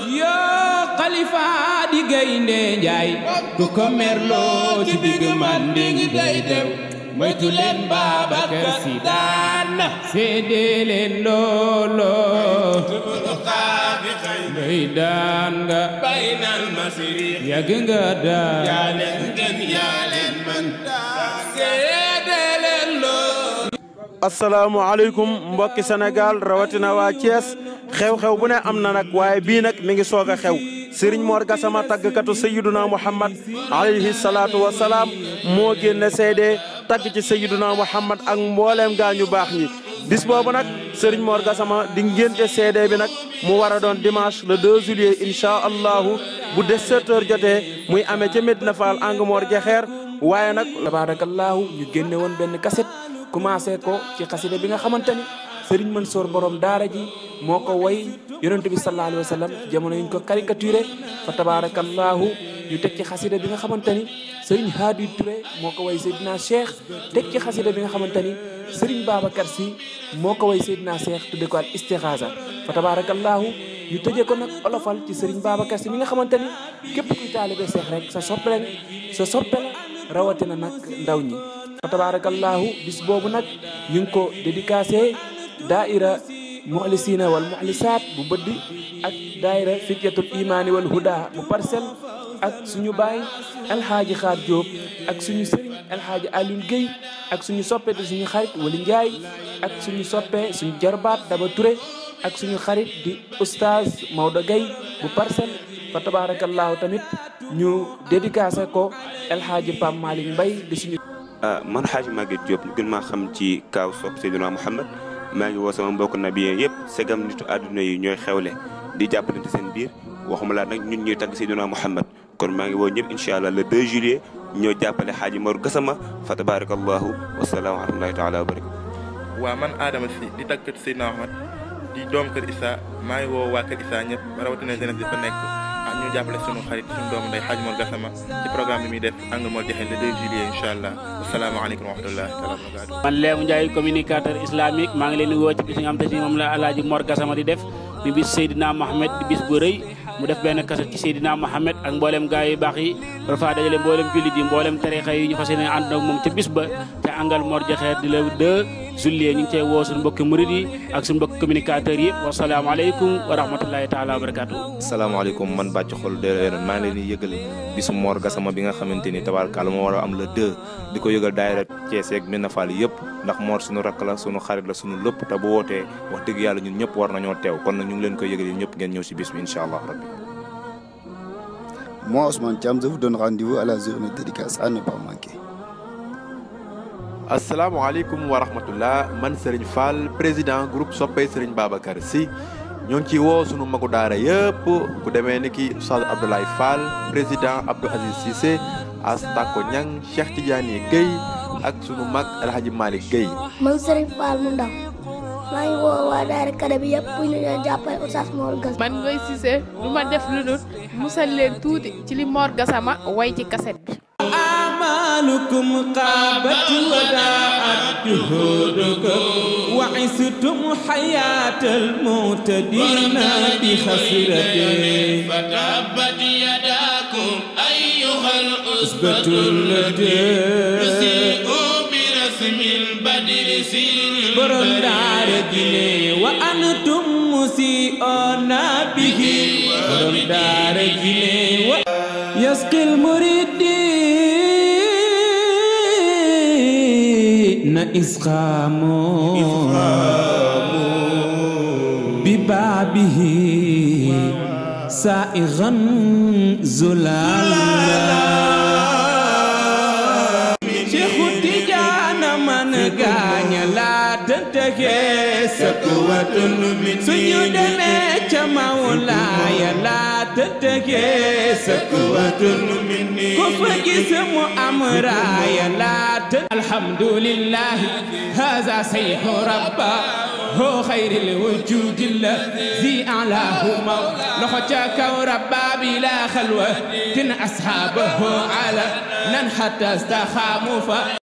yoo xalifa di gaynde njaay ku ko merloo ci digg manding day dem moytu leen Babacar Si daan na seede leen looloo ngay daan nga baynal masiri yàgg nga daan yaa leen gën yaa leen mën seede leen loo asalaamaaleykum mbokki Sénégal rawatina waa Thiès xew-xew bu ne am na nag waaye bii nag mi ngi soog a xew Serigne Mor Gassama tàggkatu Sayyiduna Muhammad alayhi salaatu wa salaam moo génne seede tagg ci Sayyiduna Muhammad ak mbooleem gaa ñu baax ñi bis boobu nag Serigne Mor Gassama di ngénte seede bi nag mu war a doon dimanche le 2 juillet incha allahu bu 17 heures jotee muy amee ca Medina Fall ang Mor Jaxeer waaye nag tabaarakallaahu ñu génne woon benn kaset commencé ko ci xasida bi nga xamante ni Serigne Mansour borom daara ji moo ko way yonent bi sallallahu alayhi wa sallam jamono yuñ ko caricaturé fa tabaarakallaahu ñu teg ci xasida bi nga xamante ni Serigne Hadi Touré moo ko way Seydina Cheikh teg ci xasida bi nga xamante ni Serigne Babacar Sy moo ko way Seydina Cheikh tudde ko al istixaasa fa tabaarakallaahu ñu tëjee ko nag olofal ci Serigne Babacar Sy mi nga xamante ni képp kuy taalibe Cheikh rek sa soppe la sa soppe la rawatina nag ndaw ñi fa tabarakallahu bis boobu nag ñu ngi ko dédicacé daaira muxlisina wal muxlisaat bu bëddi ak daaira fityatul imaani wal huda bu parcelle ak suñu baay alxaaji xaar Diop ak suñu sëriñ alxaaji Alioune Guèye ak suñu soppe di suñu xarit Wali Ndiaye ak suñu soppe suñu jarbaat Daba Touré ak suñu xarit di oustaz Maodo Guèye bu parcelle fa tabarakallahu tamit ñu dédicacé ko alxaaji Pam Malick Mbaye di suñu man xaaji Maguette Diop ñu gën maa xam ci kaaw sopp Seydina Mouhamed maa ngi woo sama mbokk nabiyen yëpp segam nitu àdduna yi ñooy xewle di jàppalante seen biir waxuma laa nag ñun ñuy tagg Seydina Mouhamed kon maa ngi woo ñëpp incha allah le 2 juillet ñoo jàppale xaaji Mor Gassama fa tabarakallahu wasalaamu wa rahmatullahi taala wa barakatu waa man Adama si di tàggat Seydina Mouhamed di doom kër Issa maa ngi woo waa kër Issa ñëpp rawatina jeunesse bi fa nekk ah ñu jàppale sunu xarit sunu doomu ndey Hadj Mor Gassama ci programme bi muy def angle moo joxe le 2 juillet incha allah asalaamaaleykum wa rahmatullahi taala wa barakatu man Léemu Ndiaye communicateur islamique maa ngi leen di woo ci bis nga xam te ni moom la alaaji Mor Gassama di def mi bis Seydina Mohamed di bis bu rëy mu def benn kaset ci Seydina Mohamed ak mboolem gaa yu baax yi war faa dajale mboolem jullit yi mboolem tarixa yi ñu fas yéene ànd ak moom ca bis ba ca angal Mor Jaxeer di la 2 juillet ñu ngi cey woo suñu mbokki murid yi ak suñu mbokki communicateurs yi wasalaamaaleykum wa rahmatullahi taala wa barakatu salaamaaleykum man bàcc xol de maa ngi leen di yëgal bisu Mor Gassama bi nga xamante ni tabaarkalla moo war a am le 2 di ko yëgal daayira Thiès ak Médina Fall yëpp ndax Mor suñu rakk la suñu xarit la suñu lépp te bu wootee wax dëgg yàlla ñun ñëpp war nañoo teew kon nag ñu ngi leen koy yëgal yi ñëpp ngeen ñëw si bis bi incha allah rabbi Moi, Ousmane Thiam, je vous donne rendez-vous à la journée dédicace à ne pas manquer. asalaamaaleykum wa rahmatullah man Serigne Fall président groupe soppey Serigne Babacar Sy ñoo ngi ci woo sunu magu daara yëpp ku demee ni ki Oustaz Abdoulaye Fall président Abdou Aziz Cissé Astako Ñang Cheikh Tidiane Guèye ak sunu mag El Hadji Malick Guèye man Serigne Fall mu ndaw maa ngi woo waa daara kada bi yëpp pour ñu leen jàppale Oustaz Mor Gassama man Ngoy Cissé du ma def lu dul musal leen tuuti ci li Mor Gassama way ci kaset bi أعمالكم قابت وداعت جهودكم وعستم حياة المعتدين بخسرته فتبت يداكم أيها أثبت الأسبة التي تسيئوا برسم البدر سين borom daara ji ne wa antum musii'uuna bihi borom daara ji ne wa yasqil muridiina isqaamu bi baabihi saa'igan zulaala Cheikhu Tijaana man gaaña laa tëntëke sakwatun min suñu demee ca Mawlaaya laa tëntëke sakwatun min ku fa gis mu am raaya laa të alhamdulillahi haza sayhu rabba هو خير الوجود الذي أعلاه موت لخوتك ربا بلا خلوة تن أصحابه على نن حتى استخاموا